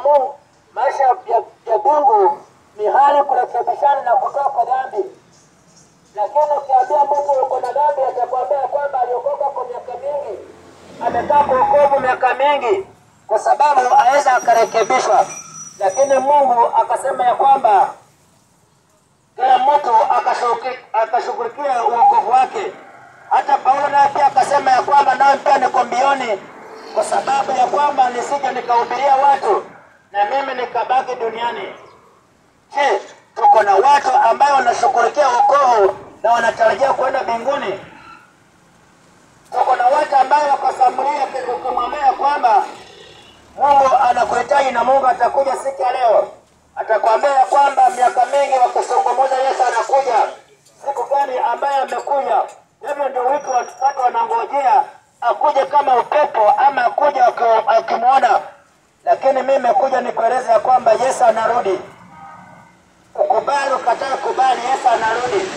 Mungu, maisha ya, ya Mungu ni hali kurekebishana na kutoka kwa dhambi. Lakini ukiambia mtu uko na dhambi, atakwambia kwamba aliokoka kwa miaka mingi, amekaa kwa wokovu miaka mingi, kwa sababu aweza akarekebishwa. Lakini Mungu akasema ya kwamba kila mtu akashughulikia akashughulikia uokovu wake. Hata Paulo naye pia akasema ya kwamba nawe pia niko mbioni, kwa sababu ya kwamba nisije nikahubiria watu na mimi nikabaki duniani. Je, tuko na watu ambayo wanashughulikia wokovu na wanatarajia kwenda mbinguni? Tuko na watu ambayo wakasamulia ukimwambia kwamba Mungu anakuhitaji na Mungu atakuja siku ya leo, atakwambia ya kwamba miaka mingi wakizungumza Yesu anakuja siku gani ambaye amekuja. Hivyo ndio wiki watu wanangojea akuje kama upepo ama akuje akimwona, lakini mimi nimekuja nikueleza ya kwamba Yesu anarudi. Ukubali ukatae, kubali, Yesu anarudi.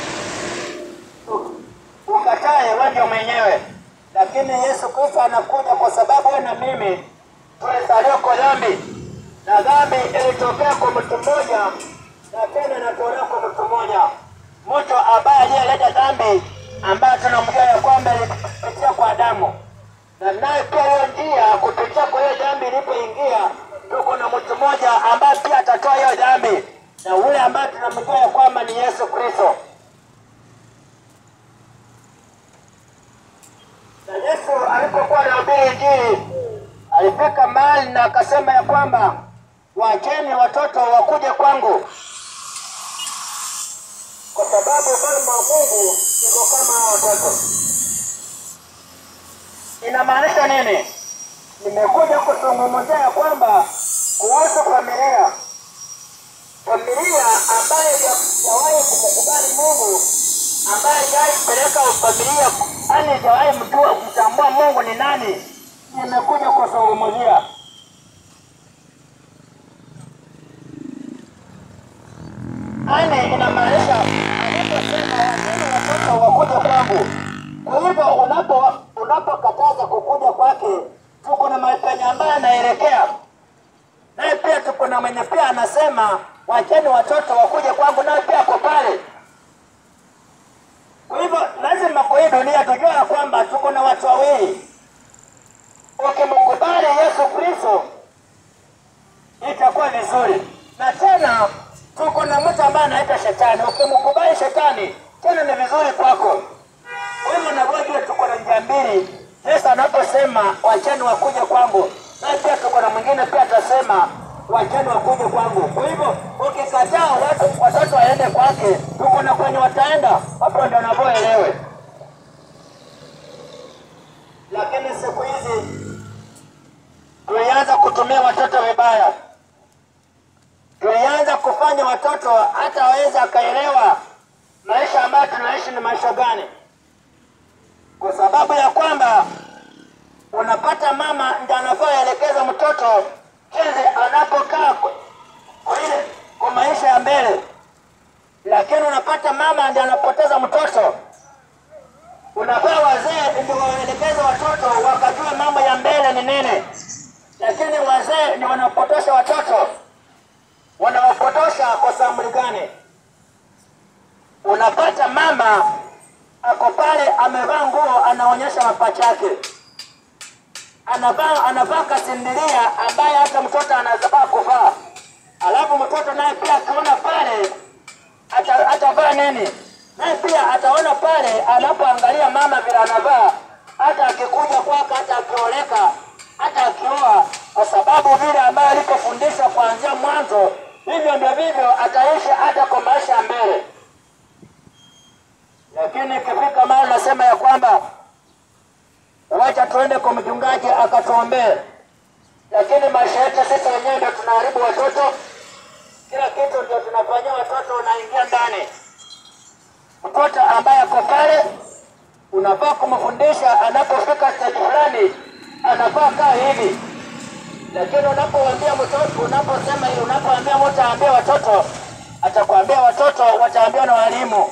Ukatae wewe ndio mwenyewe, lakini Yesu Kristo anakuja kwa sababu wewe na mimi tulizaliwa kwa dhambi, na dhambi ilitokea kwa mtu mmoja na tena inatolewa kwa mtu mmoja, mtu ambaye aliyeleta dhambi ambayo tunamjua ya kwamba ilipitia kwa Adamu, na naye pia hiyo njia kupitia kwa hiyo dhambi ilipoingia, tuko na mtu mmoja ambaye pia atatoa hiyo dhambi, na ule ambaye tunamjua ya kwamba ni Yesu Kristo. Na Yesu alipokuwa anahubiri Injili alifika mahali na akasema ya kwamba wacheni watoto wakuje kwangu, kwa sababu ufalme wa Mungu iko kama hao watoto. Inamaanisha nini? Nimekuja kuzungumzia ya kwamba kuhusu familia, familia ambayo hajawahi kumkubali Mungu, ambaye hajawahi kupeleka familia, yani hajawahi mjua mtambua Mungu ni nani, nimekuja kuzungumzia Ane inamaanisha anaposema wageni watoto wakuja kwangu. Kwa hivyo unapo unapokataza kukuja kwake, tuko na mapenye ambaye anaelekea naye, pia tuko na mwenye pia anasema wacheni watoto wakuje kwangu, naye pia ako pale. Kwa hivyo lazima kwa hii dunia tujue ya kwamba tuko na watu wawili. Ukimkubali Yesu Kristo itakuwa vizuri, na tena tuko na mtu ambaye anaitwa shetani. Ukimkubali shetani, tena ni vizuri kwako. Kwa hivyo navojua tuko na njia mbili. Yesu anaposema wacheni wakuje kwangu, na pia tuko na mwingine pia atasema wacheni wakuje kwangu. Kwa hivyo ukikataa watu watoto waende kwake, tuko na kwenye wataenda. Hapo ndio navyoelewe. Lakini siku hizi tulianza kutumia watoto vibaya tulianza kufanya watoto hata waweza akaelewa maisha ambayo tunaishi ni maisha gani, kwa sababu ya kwamba unapata mama ndiye anafaa aelekeza mtoto jinsi anapokaa kwa ile kwa maisha ya mbele, lakini unapata mama ndiye anapoteza mtoto. Unafaa wazee ndio waelekeze watoto wakajua mambo ya mbele ni nini, lakini wazee ndio wanapotosha watoto wanawapotosha kwa sababu gani? Unapata mama ako pale amevaa nguo, anaonyesha mapacha yake, anavaa anavaa kasindilia ambaye hata mtoto anaweza kuvaa, alafu mtoto naye pia akiona pale ata- atavaa nini? Naye pia ataona pale anapoangalia mama vile anavaa, hata akikuja kwake, hata akioleka, hata akioa, kwa sababu vile ambayo alipofundishwa kuanzia mwanzo, hivyo ndio vivyo ataishi hata kwa maisha ya mbele. Lakini ikifika mahali nasema ya kwamba wacha tuende kwa mchungaji akatuombee, lakini maisha yetu sisi wenyewe ndio tunaharibu watoto. Kila kitu ndio tunafanyia watoto, unaingia ndani. Mtoto ambaye ako pale unafaa kumfundisha, anapofika stage fulani anafaa kaa hivi, lakini unapoambia mtoto, unaposema hivi, unapoambia mtu aambie watoto, atakwambia watoto wataambiwa na walimu.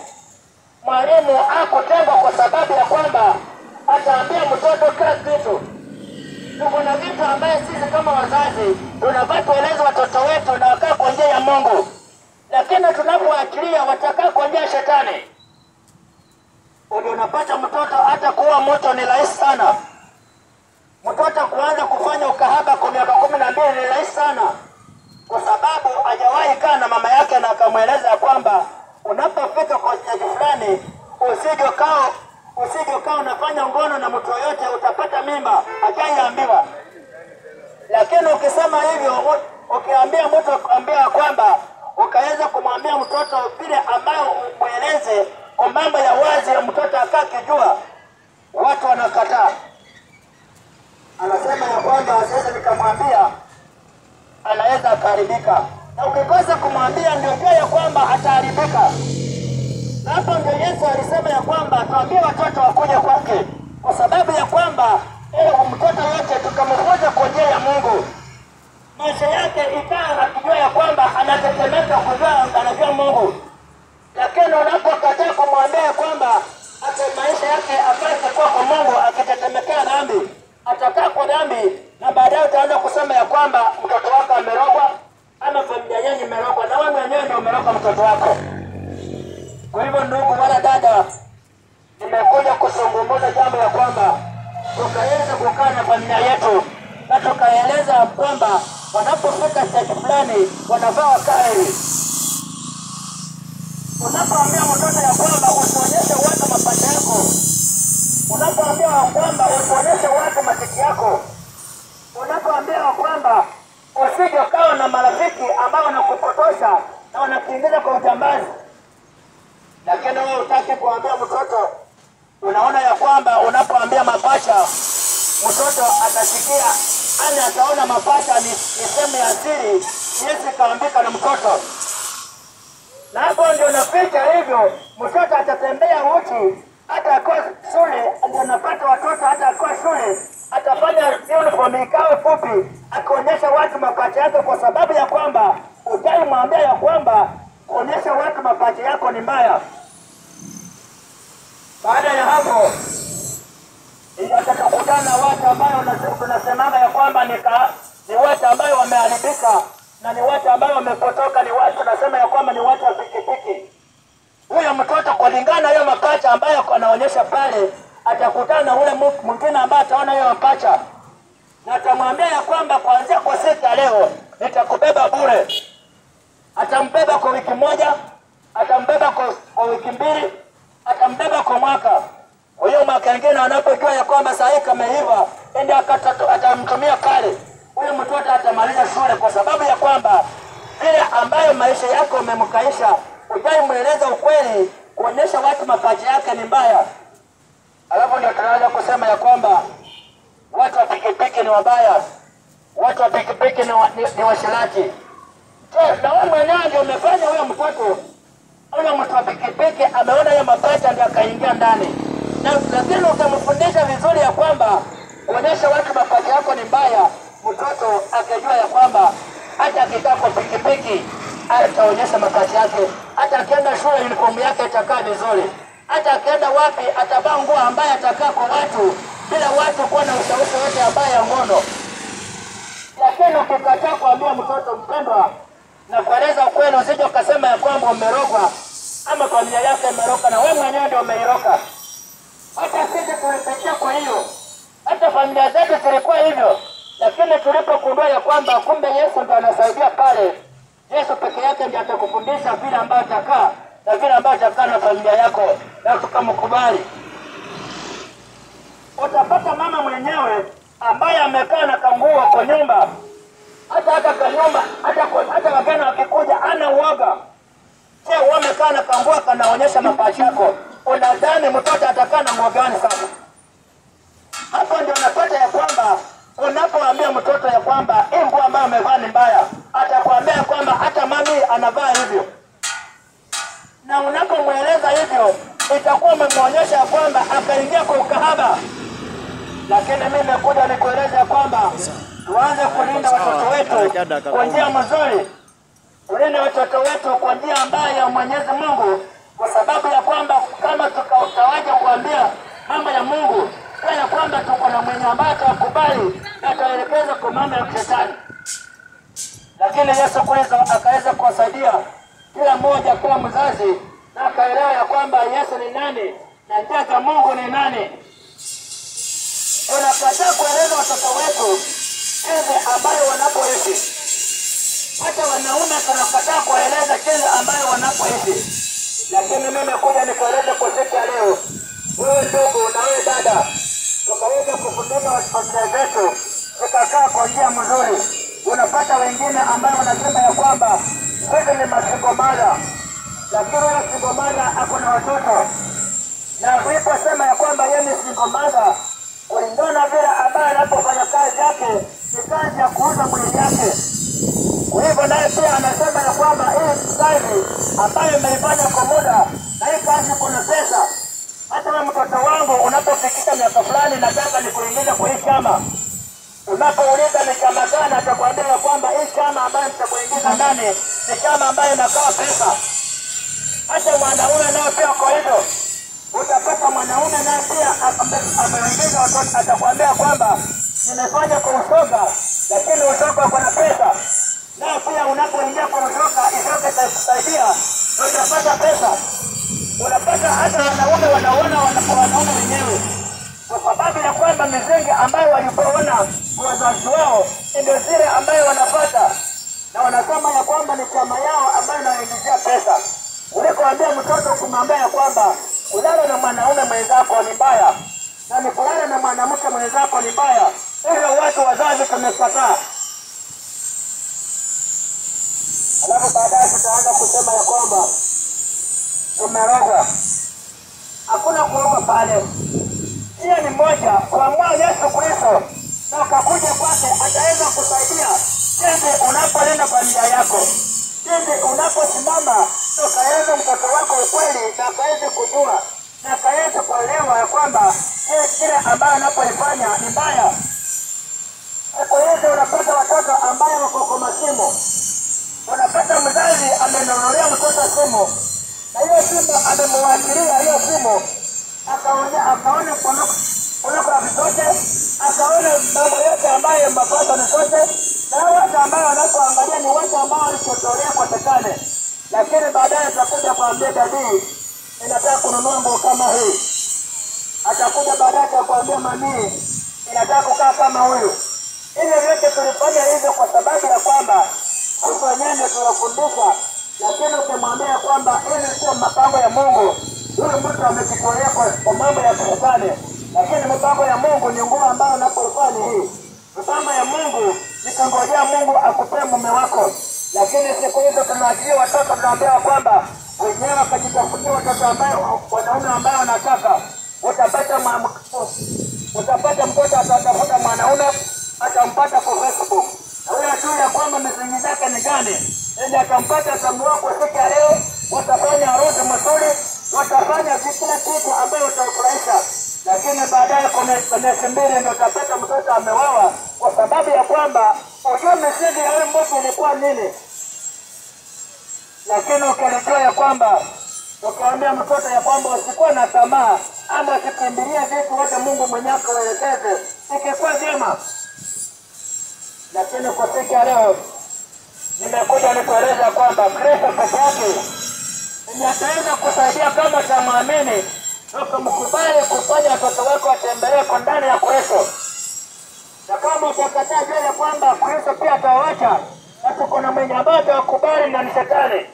Mwalimu akutengwa kwa sababu ya kwamba ataambia mtoto kila kitu, tuko na vitu ambaye sisi kama wazazi tunafaa tueleze watoto wetu na wakaa kwa njia ya Mungu, lakini tunapoachilia watakaa kwa njia ya shetani. Ndio unapata mtoto hata kuwa moto ni rahisi sana. Mtoto kuanza kufanya ukahaba kwa miaka kumi na mbili ni rahisi sana, kwa sababu hajawahi kaa na mama yake na akamweleza ya kwamba unapofika kwa stage fulani usije kaa usije kaa unafanya ngono na mtu yoyote utapata mimba, hajaiambiwa. Lakini ukisema hivyo, u- ukiambia mtu kuambia kwamba ukaweza kumwambia mtoto vile ambayo umweleze kwa mambo ya wazi, ya mtoto akaa kijua, watu wanakataa. Anasema ya kwamba sasa nikamwambia anaweza akaharibika, na ukikosa kumwambia ndio jua ya kwamba ataharibika. Na hapo ndio Yesu alisema ya kwamba tuambie watoto wakuje kwake, kwa sababu ya kwamba eh, mtoto yote tukamfunza kwa njia ya Mungu, maisha yake ikaa akijua ya kwamba anatetemeka kujua anajua Mungu, lakini unapokataa kumwambia ya kwamba hata maisha yake apate kuwa kwa Mungu, akitetemekea dhambi, atakaa kwa dhambi, na baadaye utaanza kusema ya kwamba mtoto wako amerogwa ama familia yenu imerogwa, na wewe mwenyewe ndio umerogwa mtoto wako. Kwa hivyo ndugu wala dada, nimekuja kuzungumza jambo ya kwamba tukaweza kukaa na familia yetu na tukaeleza kwamba wanapofika stage fulani wanafaa wakae hivi. Unapoambia mtoto ya kwamba usionyeshe watu mapato yako, unapoambia wa kwamba usionyeshe watu matiti yako, unapoambia wa kwamba usije ukawa na marafiki ambao wanakupotosha na wanakuingiza kwa ujambazi lakini wewe utaki kuambia mtoto. Unaona ya kwamba unapoambia mapacha, mtoto atasikia ani, ataona mapacha ni, ni sehemu ya siri, Yesu kaambika na mtoto, na hapo ndio naficha hivyo, mtoto atatembea uchi hata akiwa shule. Ndio napata watoto hata akiwa shule atafanya uniform ikawe fupi, akionyesha watu mapacha yake, kwa sababu ya kwamba ujai mwambia ya kwamba kuonyesha watu mapacha yako ni mbaya. Baada ya hapo itakutana na watu ambayo unase- tunasemanga ya kwamba ni, ka, ni watu ambayo wameharibika na ni watu ambayo wamepotoka, ni watu tunasema ya kwamba ni watu wa pikipiki. Huyo mtoto kulingana na hiyo mapacha ambayo anaonyesha pale, atakutana na ule mu- mwingine ambaye ataona hiyo mapacha na atamwambia ya kwamba kuanzia kwa siku ya leo nitakubeba bure. Atambeba kwa wiki moja, atambeba kwa, kwa wiki mbili, atambeba kwa mwaka. Kwa hiyo mwaka ingine anapojua ya kwamba saa hii kameiva, ende akata- atamtumia pale, huyo mtoto atamaliza shule, kwa sababu ya kwamba vile ambayo maisha yako umemkaisha, ujai mweleza ukweli, kuonyesha watu mapacha yake ni mbaya. Alafu ndio tunaweza kusema ya kwamba watu wa pikipiki ni wabaya, watu wa pikipiki ni, wa, ni, ni washirati. Je, na wewe mwenyewe ndio umefanya huyo mtoto huyo mtu wa pikipiki ameona hiyo mapacha ndio akaingia ndani, na lakini ukamfundisha vizuri ya kwamba kuonyesha watu mapacha yako ni mbaya, mtoto akijua ya kwamba hata akikaa kwa pikipiki ataonyesha mapacha yake, hata akienda shule uniform yake itakaa vizuri, hata akienda wapi atavaa nguo ambaye atakaa kwa watu bila watu kuwa na ushawishi wote ambaye ya ngono lakini ukikataa kuambia mtoto mpendwa na kueleza ukweli, usije ukasema ya kwamba umerogwa ama familia yake imerogwa na wewe mwenyewe ndio umeiroka. Hata sisi tulipitia kwa hiyo, hata familia zetu zilikuwa hivyo, lakini tulipogundua ya kwamba kumbe Yesu ndio anasaidia pale, Yesu peke yake ndiye atakufundisha vile ambayo atakaa na vile ambayo atakaa na familia yako, na tukamkubali utapata mama mwenyewe ambaye amekaa na kanguo kwa nyumba, hata hata kanyumba, hata kwa- hata wageni wakikuja ana uoga. Je, wewe umekaa na kanguo kanaonyesha mapacha yako, unadhani mtoto atakaa na nguo gani sasa? Hapo ndio unapata ya kwamba unapoambia mtoto ya kwamba hii nguo ambayo amevaa ni mbaya, atakwambia kwamba hata mami anavaa hivyo na unapomweleza hivyo itakuwa umemwonyesha ya kwamba akaingia kwa ukahaba. Lakini mimi nimekuja nikueleza ya kwamba tuanze kulinda watoto wetu kwa njia nzuri, tulinde watoto wetu kwa njia ambayo ya Mwenyezi Mungu, kwa sababu ya kwamba kama tukatawaja kuambia mambo ya Mungu pia ya kwamba tuko na mwenye ambaye atakubali na mambo ya kishetani lakini Yesu Kristo akaweza kuwasaidia kila mmoja, kila mzazi, na akaelewa ya kwamba Yesu ni nani na njia za Mungu ni nani. Tunakataa kueleza watoto wetu jinsi ambayo wanapoishi. Hata wanaume tunakataa kueleza jinsi ambayo wanapoishi, lakini mimi kuja nikueleze kwa siku ya leo, wewe ndugu na wewe dada, tukaweza kufundisha familia zetu tukakaa kwa njia mzuri. Unapata wengine ambao wanasema ya kwamba sisi ni masingomala, lakini huyo singomala ako na watoto, na uliposema ya kwamba yeye ni singomala, kulingana vile ambaye anapofanya kazi yake ni kazi ya kuuza mwili yake. Kwa hivyo naye pia anasema ya kwamba hii kazi ambayo imeifanya kwa muda na hii kazi kuna pesa. Hata wewe mtoto wangu unapofikisha miaka fulani, nataka nikuingiza kwa hii chama Unapouliza ni chama gani, atakwambia ya kwamba hii chama ambayo nitakuingiza ndani ni chama ambayo inakaa pesa. Hata mwanaume naye pia kwa hivyo, utapata mwanaume naye pia ameingiza watoto, atakwambia kwamba nimefanya kwa usoga, lakini usoga uko na pesa. Naye pia unapoingia kwa usoga, isoga itakusaidia, utapata pesa. Unapata hata wanaume wanaona wanaume wenyewe kwa sababu ya kwamba misingi ambayo walipoona wazazi wao ndio zile ambayo wanapata, na wanasema ya kwamba ni chama yao ambayo inawaingizia pesa, ulikoambia mtoto kumwambia ya kwamba kulala na mwanaume mwenzako ni mbaya na ni kulala na mwanamke mwenzako ni mbaya. Hivyo watu wazazi tumekataa, alafu baadaye tutaanza kusema ya kwamba tumeroga. Hakuna kuroga pale njia ni moja, kuamua Yesu Kristo na ukakuja kwake, ataweza kusaidia jinsi unapolinda familia yako, jinsi unaposimama ukaeleza mtoto wako ukweli, na akaweze kujua na akaweze kuelewa ya kwamba kile ambayo anapoifanya ni mbaya. Siku hizi unapata watoto ambayo wako kwa masimu, unapata mzazi amenunulia mtoto simu na hiyo simu amemwachilia hiyo simu akaona akaona pornography zote, akaona mambo yote ambayo mapato ni zote, na watu ambao wanapoangalia ni watu ambao walichotolea kwa shetani, lakini baadaye atakuja kuambia dadii, inataka kununua nguo kama hii. Atakuja baadaye atakwambia mamii, inataka kukaa kama huyu. Hivyo vyote tulifanya hivyo kwa sababu ya kwamba sisi wenyewe ndio tuwafundisha, lakini ukimwambia kwamba hili sio mapango ya Mungu, huyu mtu amejitolea kwa mambo ya kishetani, lakini mipango ya Mungu ni nguo ambayo unapoifanya hii. Mipango ya Mungu nikangojea Mungu akupee mume wako, lakini siku hizo tunaachilia watoto, tunaambia kwamba wenyewe wakajitafutia watoto ambayo wanaume ambayo wanataka. Utapata utapata mtoto atatafuta mwanaume atampata kwa Facebook, na huyo ajui ya kwamba misingi zake ni gani, ili atampata atamuoa kwa siku ya leo, watafanya harusi mzuri watafanya kila kitu ambayo utafurahisha, lakini baadaye kwa miezi mbili ndio utapata mtoto amewawa, kwa sababu ya kwamba ujue misingi ya huyu mtu ilikuwa nini. Lakini ukilijua ya kwamba ukiambia mtoto ya kwamba usikuwa na tamaa ama usikimbilie vitu wote Mungu mwenyewe akuelekeze, ikikuwa vyema. Lakini kwa siku ya leo nimekuja nikueleza kwamba Kristo peke yake ataweza kusaidia kama utamwamini ukamkubali kufanya watoto wako watembelee kwa ndani ya Kristo, na kama utakataa jua ya kwamba Kristo pia atawacha, basi kuna mwenye ambaye atawakubali na ni Shetani.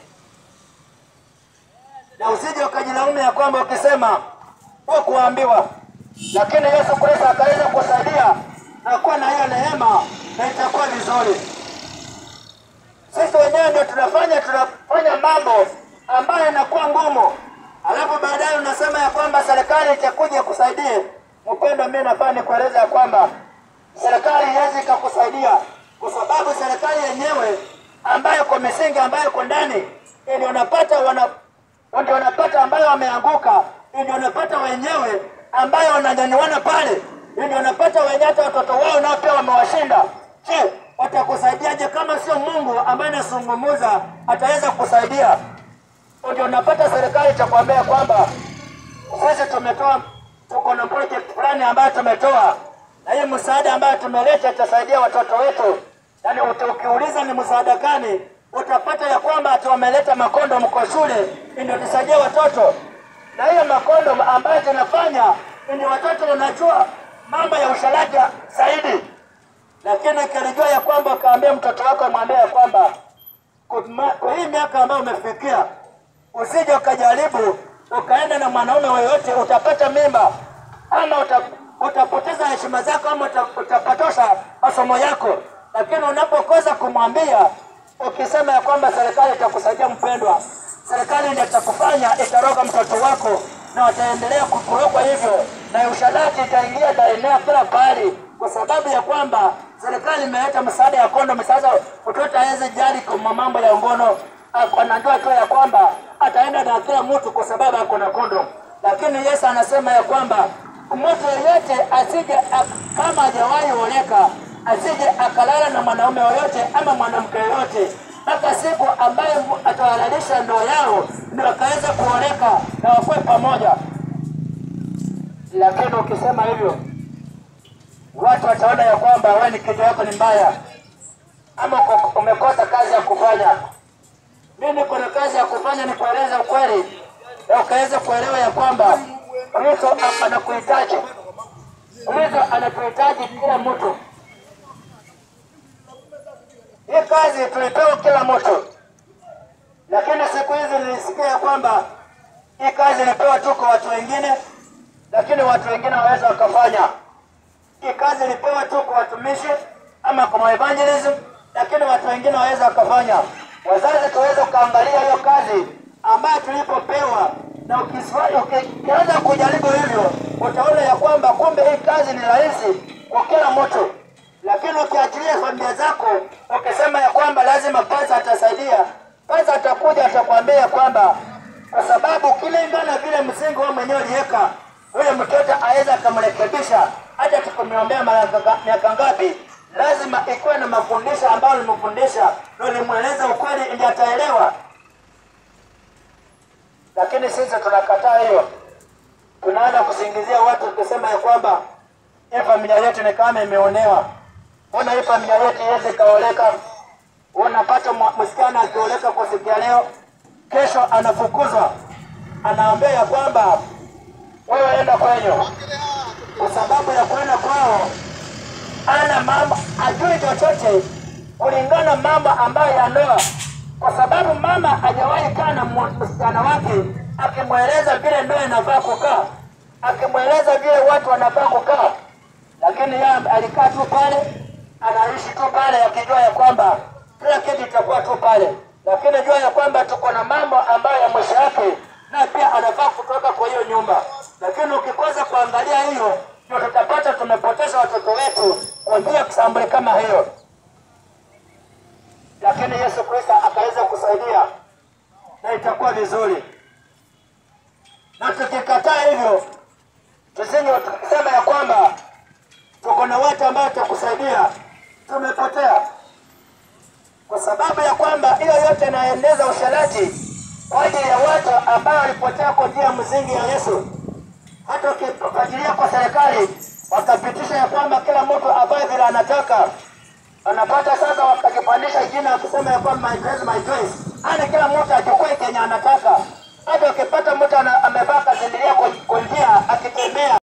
Na usije ukajilaumu ya kwamba ukisema kwa kuambiwa, lakini Yesu Kristo akaweza kusaidia na kuwa na hiyo neema, na itakuwa vizuri. Sisi wenyewe ndio tunafanya tunafanya mambo ambayo inakuwa ngumu, alafu baadaye unasema ya kwamba serikali itakuja kusaidie. Mpendo, mimi nafaa nikueleza ya kwamba serikali haiwezi ikakusaidia kwa sababu serikali yenyewe ambayo kwa misingi ambayo iko ndani ndio unapata wana ndio unapata ambayo wameanguka, ndio unapata wenyewe ambayo wananyanyuana pale, ndio unapata wenyewe hata watoto wao nao pia wamewashinda. Je, watakusaidiaje kama sio Mungu ambaye anazungumza ataweza kusaidia? Ndio unapata serikali cha kuambia kwamba sisi tumetoa, tuko na project fulani ambayo tumetoa na hiyo msaada ambayo tumeleta itasaidia watoto wetu. Yaani uta- ukiuliza ni msaada gani, utapata ya kwamba ati wameleta makondo mko shule ndio tusaidia watoto, na hiyo makondo ambayo tunafanya ndio watoto wanajua mambo ya usharati zaidi. Lakini kilijua ya kwamba ukaambia mtoto wako, mwambie ya kwamba kwa kwa hii miaka ambayo umefikia, usije ukajaribu ukaenda na mwanaume yoyote, utapata mimba ama uta, utapoteza heshima zako ama uta, utapotosha masomo yako. Lakini unapokosa kumwambia, ukisema ya kwamba serikali itakusaidia mpendwa, serikali ndio itakufanya itaroga mtoto wako na wataendelea kukurogwa hivyo, na usharati itaingia itaenea kila pahali, kwa sababu ya kwamba serikali imeleta msaada ya kondomu. Sasa mtoto aweze jali kwa mambo ya ngono, ako- anajua tu ya kwamba ataenda na kila mtu kwa sababu ako na kondomu, lakini Yesu anasema ya kwamba mtu yeyote asije ak- kama hajawahi oleka asije akalala na mwanaume yoyote ama mwanamke yoyote mpaka siku ambaye mu- atahalalisha ndoa yao ndio akaweza kuoleka na wakuwe pamoja. Lakini ukisema hivyo, watu wataona ya kwamba wewe ni kichwa yako ni mbaya ama uko- umekosa kazi ya kufanya. Mimi niko na kazi ya kufanya, ni kueleza ukweli na ukaweza kuelewa ya kwamba Kristo a- anakuhitaji. Kristo anatuhitaji kila mtu. Hii kazi tulipewa kila mtu, lakini siku hizi nilisikia ya kwamba hii kazi ilipewa tu kwa watu wengine, lakini watu wengine waweza wakafanya. Hii kazi ilipewa tu kwa watumishi ama kwa evangelism, lakini watu wengine waweza wakafanya. Wazazi tuweze kuangalia hiyo kazi ambayo tulipopewa, na ukiswa- ukianza kujaribu hivyo, utaona ya kwamba kumbe hii kazi ni rahisi kwa kila mtu lakini ukiachilia familia zako ukisema ya kwamba lazima pasa atasaidia, pasa atakuja atakwambia ya kwamba kwa sababu kilingana vile msingi wewe mwenyewe uliweka, huyo mtoto aweza akamrekebisha hata tukumiombea mara nga- miaka ngapi, lazima ikuwe na mafundisho ambayo ulimfundisha na ulimweleza ukweli ili ataelewa. Lakini sisi tunakataa hiyo, tunaanza kusingizia watu tukisema ya kwamba hii familia yetu ni kama imeonewa. Mbona hii familia yetu iweze ikaoleka? Unapata mwa- msichana akioleka kwa siku ya leo, kesho anafukuzwa, anaambia ya kwamba wewe enda kwenyu, kwa sababu ya kwenda kwao ana mambo ajui chochote kulingana mambo ambayo ya ndoa, kwa sababu mama hajawahi kaa na mu- msichana wake akimweleza vile ndoa inafaa kukaa, akimweleza vile watu wanafaa kukaa, lakini yeye alikaa tu pale, anaishi tu pale akijua ya kwamba kila kitu itakuwa tu pale, lakini jua ya kwamba tuko na mambo ambayo ya mwisho yake na pia anafaa kutoka kwa hiyo nyumba, lakini ukikosa kuangalia hiyo, ndio tutapata tumepoteza watoto wetu kwa njia ya kusambuli kama hiyo. Lakini Yesu Kristo akaweza kusaidia na itakuwa vizuri, na tukikataa hivyo, tusije tukisema ya kwamba tuko na watu ambao tutakusaidia, tumepotea kwa sababu ya kwamba hiyo yote inaeneza usharati kwa ajili ya watu ambao walipotea kwa njia ya msingi ya Yesu. Hata ukifuatilia kwa serikali wakapitisha ya kwamba kila mtu avae vile anataka, anapata sasa, wakakipandisha jina wakisema ya kwamba my dress, my choice, yani kila mtu achukue kenye anataka. Hata ukipata mtu ana- amevaa kazindilia kwa kwa njia akitembea